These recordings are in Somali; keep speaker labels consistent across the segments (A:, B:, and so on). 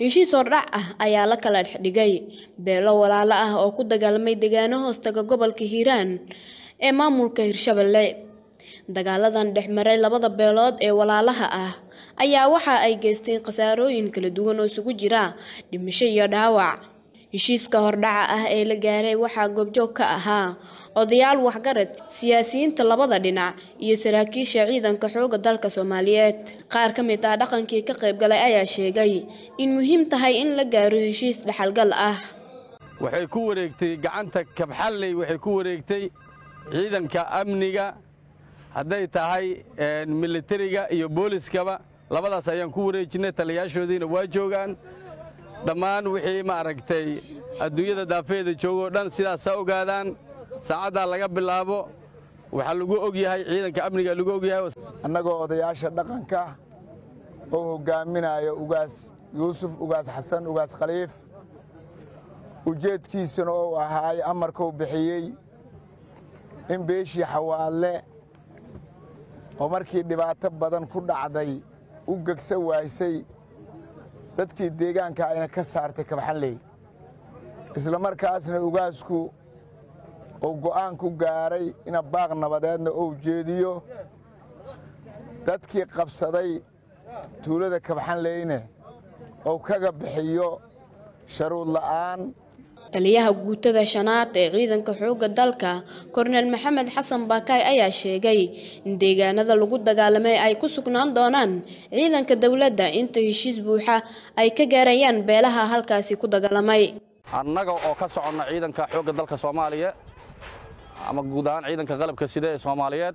A: heshiis hordhac ah ayaa la kala dhexdhigay beelo walaalo ah oo ku dagaalamay deegaano hoostaga gobolka hiiraan ee maamulka hirshabelle dagaaladan dhexmaray labada beelood ee walaalaha ah ayaa waxa ay geysteen khasaarooyin kala duwan oo isugu jira dhimasho iyo dhaawac heshiiska hordhaca ah ee la gaaray waxaa goobjoog ka ahaa odayaal waxgarad siyaasiyiinta labada dhinac iyo saraakiisha ciidanka xooga dalka soomaaliyeed qaar ka mid ah dhaqankii ka qaybgalay ayaa sheegay in muhiim tahay in la gaaro heshiis dhexalgal ah
B: waxay ku wareegtay gacanta kabxalley waxay ku wareegtay ciidanka amniga hadday tahay militariga iyo booliskaba labadaas ayaan ku wareejinnay taliyaashoodiina waa joogaan dhammaan wixii maaragtay adduunyada daafeeda joogoo dhan sidaas ha ogaadaan saacaddaa laga bilaabo waxaa lagu og yahay ciidanka amniga lagu og yahay
C: annagoo odayaasha dhaqanka oo hoggaaminaya ugaas yuusuf ugaas xasan ugaas khaliif ujeedkiisuna ou ahaay amarkuu bixiyey in beeshii xawaadle oo markii dhibaato badan ku dhacday u gegsa waaysay dadkii deegaanka ayna ka saartay kabxanley isla markaasna ugaasku uu go'aan ku gaaray ina baaq nabadeedna uu jeediyo dadkii qabsaday tuulada kabxanleyne uu kaga bixiyo sharuud la'aan
A: taliyaha guutada shanaad ee ciidanka xoogga dalka korneel maxamed xasan baakaay ayaa sheegay in deegaanada lagu dagaalamay ay ku sugnaan doonaan ciidanka dowladda inta heshiis buuxa ay ka gaarayaan beelaha halkaasi ku dagaalamay
B: annaga oo ka soconna ciidanka xoogga dalka soomaaliya ama guud ahaan ciidanka qalabka sida ee soomaaliyeed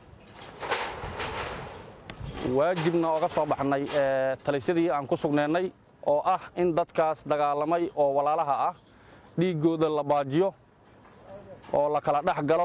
B: waajibna oga soo baxnay talisyadii aan ku sugnaynay oo ah in dadkaas dagaalamay oo walaalaha ah dhiiggooda la baajiyo oo la kala dhex galo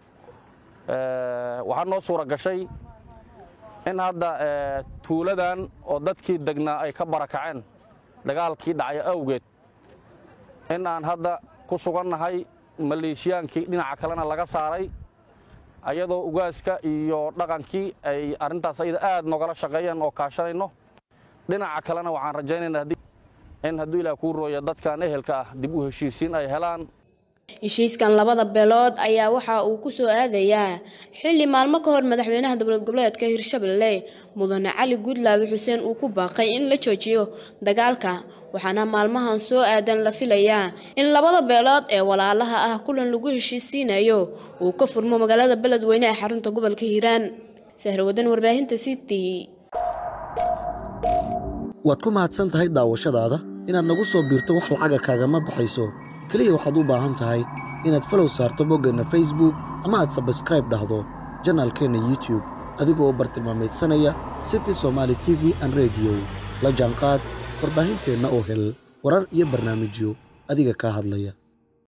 B: waxaa noo suura gashay in hadda tuuladan oo dadkii degnaa ay ka barakaceen dagaalkii dhacay awgeed in aan hadda ku sugannahay maleeshiyaankii dhinaca kalena laga saaray ayadoo ugaaska iyo dhaqankii ay arrintaas ayada aad noogala shaqeeyeen oo kaashanayno dhinaca kalena waxaan rajaynaynaa in hadduu ilaah kuu rooya dadkan ehelka ah dib u heshiisiin ay helaan
A: heshiiskan labada beelood ayaa waxa uu ku soo aadayaa xilli maalmo ka hor madaxweynaha dowlad goboleedka hirshabelle mudane cali guudlaabe xuseen uu ku baaqay in la joojiyo dagaalka waxaana maalmahan soo aadan la filayaa in labada beelood ee walaalaha ah kulan lagu heshiisiinayo uu ka furmo magaalada beledweyne ee xarunta gobolka hiiraan sahrawadan warbaahinta city
D: waad ku mahadsan tahay daawashadaada inaad nagu soo biirto wax lacaga kaagama baxayso keliya waxaad u baahan tahay inaad falow saarto boggeenna facebook ama aad sabskraib dhahdo janaalkeenna youtub adigoo bartilmaamaydsanaya city somaali t v an rediyo la jaanqaad warbaahinteenna oo hel warar iyo barnaamijyo adiga kaa hadlaya